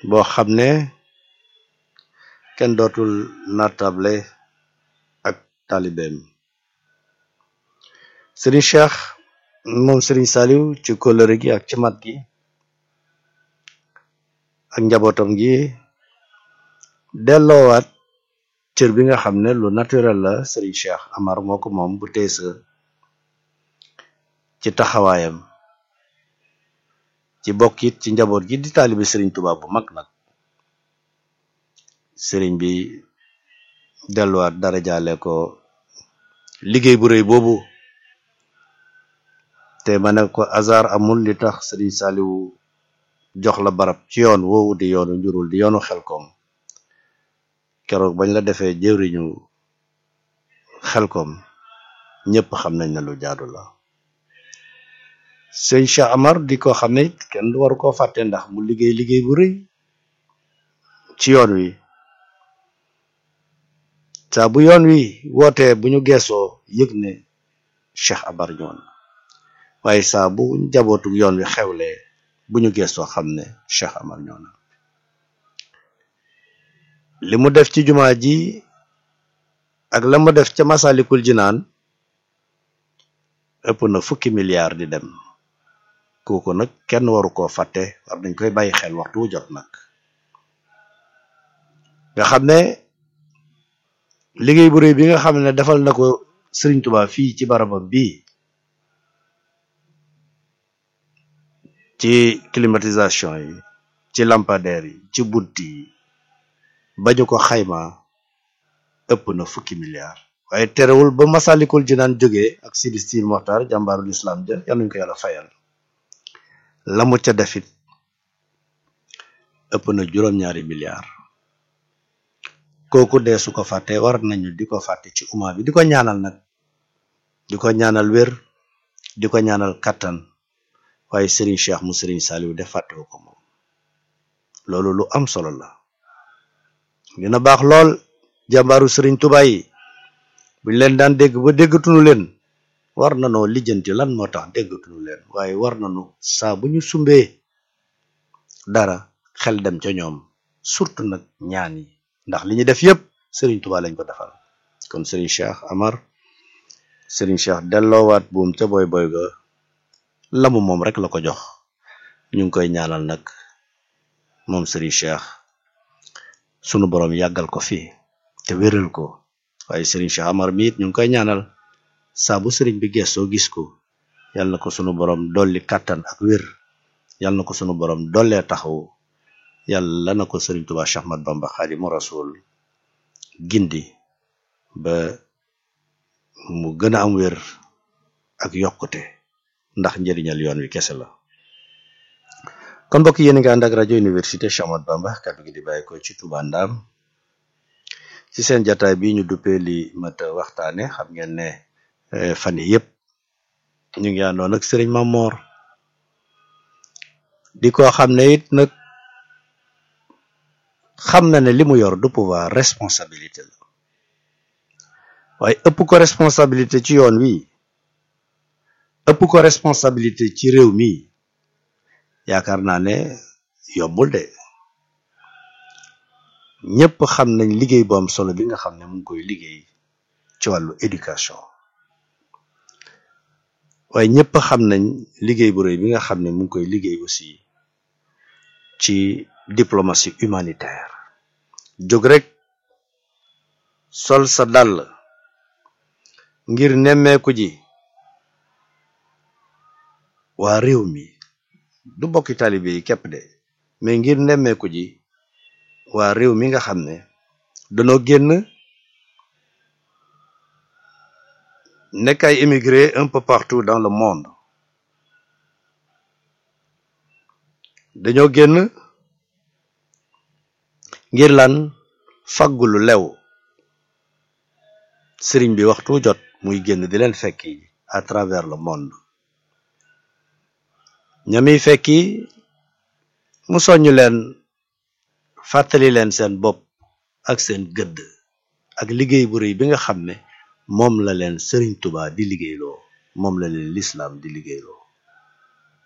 boo xam ne kenn dootul natable ak taalibeem sëriñ Cheikh moom sëriñ Saliou ci kóllëre gi ak ci mat gi ak njabootam gi delloowaat cër bi nga xam ne lu naturel la sëriñ Cheikh Amar moo ko moom bu teesa ci taxawaayam ci bokk it ci njaboot gi di taalibi sëriñ Tuubaa bu mag nag sëriñ bi delluwaat dara jaale ko liggéey bu rëy boobu te ma ne ko hasard amul li tax sëriñ Saliou jox la barab ci yoon woowu di yoonu njurul di yoonu xelkom keroog bañ la defee jëwriñu xelkom ñëpp xam nañ ne lu jaadu la sëñ Cheikh Amar di ko xam ne kenn waru koo fàtte ndax mu liggéey liggéey bu rëy ci yoon wi saa bu yoon wi wootee bu ñu geesoo yëg ne Cheikh Amar ñoon waaye saa bu njabootu yoon wi xewlee bu ñu geesoo xam ne Cheikh Amar ñoona li mu def ci jumaa ji ak la mu def ca Masalikul Jinaan ëpp na fukki milliards di dem kooku nag kenn waru koo fàtte war nañ koy bàyyi xel waxtu wu jot nag nga xam ne liggéey bu rëy bi nga xam ne defal na ko Sëriñ Tuubaa fii ci barabam bii ci climatisation yi ci lampadaire yi ci bunt yi bañu ko xayma ëpp na fukki milliards waaye terewul ba Masalikul Jinaan jógee ak Sidi Stil Moxtar jàmbaarul islam ja yal nañu ko yàlla fayal la mu ca defit ëpp na juróom-ñaari milliards kooku dee su ko fàtte war nañu di ko fàtte ci umma bi di ko ñaanal nag di ko ñaanal wér di ko ñaanal kattan waaye Serigne Cheikh mu Serigne Saliou def fàttewu ko moom loolu lu am solo la dina baax lool jàmbaaru Serigne Touba yi buñ leen daan dégg ba déggatunu leen war nanoo lijjanti lan moo tax déggatunu leen waaye war nañu saa bu ñu sumbee dara xel dem ca ñoom surtout nag ñaan yi ndax li ñu def yépp Serigne Touba lañ ko defal kon Serigne Cheikh Amar Serigne Cheikh delloowaat buum ca boy boy ga lamu moom rek la ko jox ñu ngi koy ñaanal nag moom Serigne Cheikh sunu borom yàggal ko fi te wéral ko waaye Serigne Cheikh Amar mi it ñu ngi koy ñaanal saa bu Serigne bi gestoo gis ko yal na ko sunu borom dolli kàttan ak wér yal na ko sunu borom dollee taxaw yàlla na ko Serigne Touba Cheikh Ahmad Bamba Xaadimu Rasul gindi ba mu gën a am wér ak yokkute ndax njëriñal yoon wi kese la kon mbokk yéen nga ànd ak rajo université Cheikh Ahmadou Bamba kàddu gi di bàyyi ko ci Touba Ndam ci seen jataay bi ñu duppee li mat waxtaane xam ngeen ne fan yi yëpp ñu ngi àndoon ak sëriñ Mamor di ko xam ne it nag xam na ne li mu yor du pouvoir responsabilité la waaye ëpp ko responsabilité ci yoon wi ëpp ko responsabilité ci réew mi yaakaar naa ne yombul de ñëpp xam nañ liggéey bu am solo bi nga xam ne mu ngi koy liggéey ci wàllu éducation waaye ñëpp xam nañ liggéey bu rëy bi nga xam ne mu ngi koy liggéey aussi ci diplomatie humanitaire jóg rek sol sa dàll ngir nemmeeku ji waa réew mi du bokki taalibe yi képp de mais ngir nemmeeku ji waa réew mi nga xam ne danoo génn nekk ay immigré un peu partout dans le monde dañoo génn ngir lan faggulu lew sëriñ bi waxtu jot muy génn di leen fekki à travers le monde ñamiy fekki mu soññ leen fàttali leen seen bopp ak seen gëdd ak liggéey bu rëy bi nga xam ne moom la leen sëriñ Tuubaa di liggéeyloo moom la leen lislaam di liggéeyloo